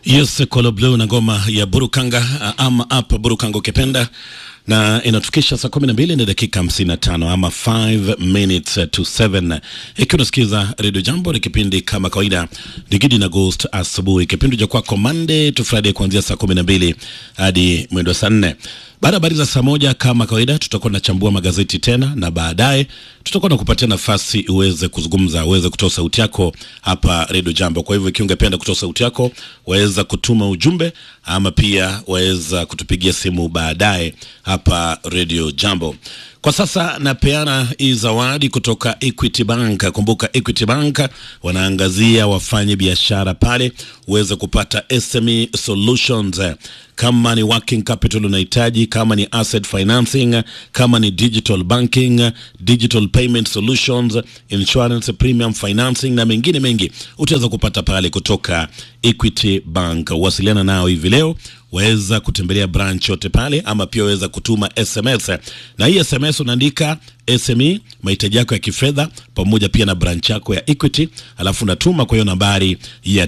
Yes, Kolo Blue na ngoma ya Burukanga ama up Burukanga ukipenda, na inatukisha saa kumi na mbili na dakika hamsini na tano ama 5 minutes to 7, ikiwa unasikiza Radio Jambo. Ni kipindi kama kawaida Digidi na Ghost asubuhi, kipindi cha kwako Monday to Friday kuanzia saa kumi na mbili hadi mwendo saa nne. Baada ya habari za saa moja kama kawaida, tutakuwa tunachambua magazeti tena, na baadaye tutakuwa na kupatia nafasi uweze kuzungumza, uweze kutoa sauti yako hapa Radio Jambo. Kwa hivyo ikiwa ungependa kutoa sauti yako, waweza kutuma ujumbe ama pia waweza kutupigia simu baadaye hapa Radio Jambo. Kwa sasa napeana hii zawadi kutoka Equity Bank. Kumbuka Equity Bank wanaangazia wafanye biashara pale uweze kupata SME solutions kama ni working capital unahitaji, kama ni asset financing, kama ni digital banking, digital payment solutions, insurance, premium financing na mengine mengi utaweza kupata pale kutoka Equity Bank. Wasiliana nao hivi leo, waweza kutembelea branch yote pale, ama pia waweza kutuma SMS, na hii SMS unaandika SME mahitaji yako ya kifedha pamoja pia na branch yako ya Equity, alafu unatuma kwa hiyo nambari ya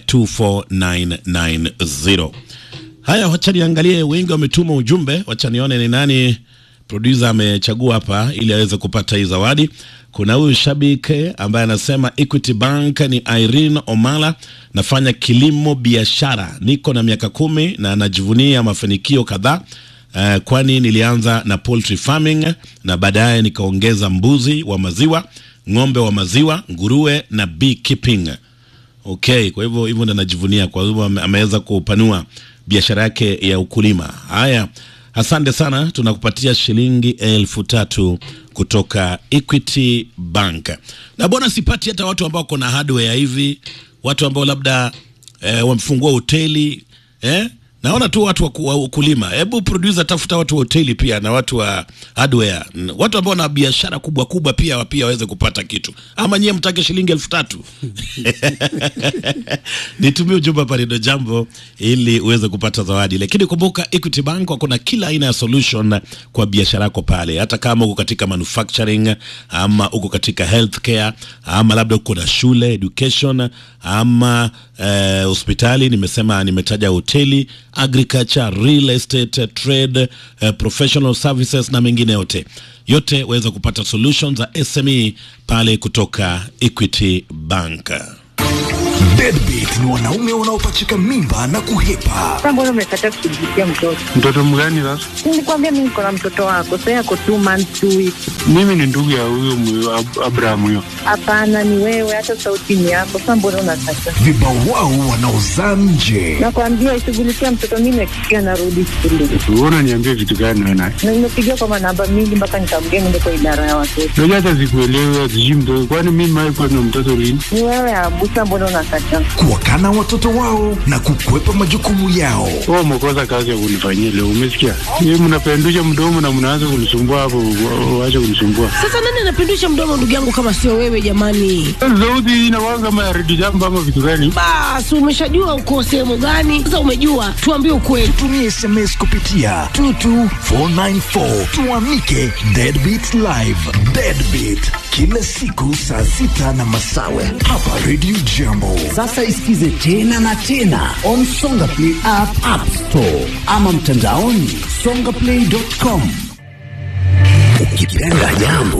24990. Haya, wacha niangalie, wengi wametuma ujumbe, wacha nione ni nani producer amechagua hapa ili aweze kupata hii zawadi. Kuna huyu shabiki ambaye anasema Equity Bank ni Irene Omala, nafanya kilimo biashara, niko na miaka kumi na najivunia mafanikio kadhaa. Uh, kwani nilianza na poultry farming na baadaye nikaongeza mbuzi wa maziwa, ng'ombe wa maziwa, nguruwe na beekeeping. Okay, kwa hivyo hivyo ndo anajivunia, kwa hivyo ameweza kupanua biashara yake ya ukulima. Haya, asante sana, tunakupatia shilingi elfu tatu kutoka Equity Bank. Na bwana, sipati hata watu ambao wako na hardware hivi, watu ambao labda eh, wamefungua hoteli eh? Naona tu watu wa ukulima. Hebu producer, tafuta watu wa hoteli pia na watu wa hardware, watu ambao na biashara kubwa kubwa pia pia waweze kupata kitu, ama nyie mtake shilingi elfu tatu nitumie ujumbe hapa Redio Jambo ili uweze kupata zawadi. Lakini kumbuka, Equity Bank wako na kila aina ya solution kwa biashara yako pale, hata kama uko katika manufacturing ama uko katika healthcare ama labda uko na shule education ama eh, hospitali. Nimesema nimetaja hoteli agriculture, real estate, trade, uh, professional services na mengine yote yote, waweza kupata solutions za SME pale kutoka Equity Bank. Deadbeat ni wanaume wanaopachika mimba na kuhepa. Sasa mbona umekataa kushughulikia mtoto? Mtoto mgani sasa? Nilikwambia mimi niko na mtoto wako, sasa yako two months two weeks. Mimi ni ndugu ya huyo mwe- Ab- Abraham huyo. Hapana, ni wewe, hata sauti ni yako. Sasa mbona unakataa? Vibao wao wanaozaa nje. Nakwambia ishughulikia mtoto, mimi nakikia narudi shule Wewe unaniambia vitu gani wewe naye? na nimepigia kwa manamba mingi mpaka nikamgea niende kwa idara ya watoto. Unajua hata sikuelewi sijui mtoto. Kwani mimi mimi kwa na mtoto lini? Ni wewe Abusa, mbona unakataa? Kuwakana watoto wao na kukwepa majukumu yao. Wewe umekosa kazi ya kunifanyia leo, umesikia? Yeye mnapendusha mdomo na mnaanza kunisumbua hapo, wa- waache kunisumbua. Sasa nani anapindusha mdomo ndugu yangu kama sio wewe jamani? Sauti hii inakuwa kama ya redio jambo ama vitu gani? Basi umeshajua uko sehemu gani? Sasa umejua, tuambie ukweli. Tumie SMS kupitia 22494 tuamike Deadbeat Live. Deadbeat kila siku saa sita na masawe hapa Radio Jambo. Sasa isikize tena na tena on Songa Play app, app store ama mtandaoni songaplay.com. Ukipenda jambo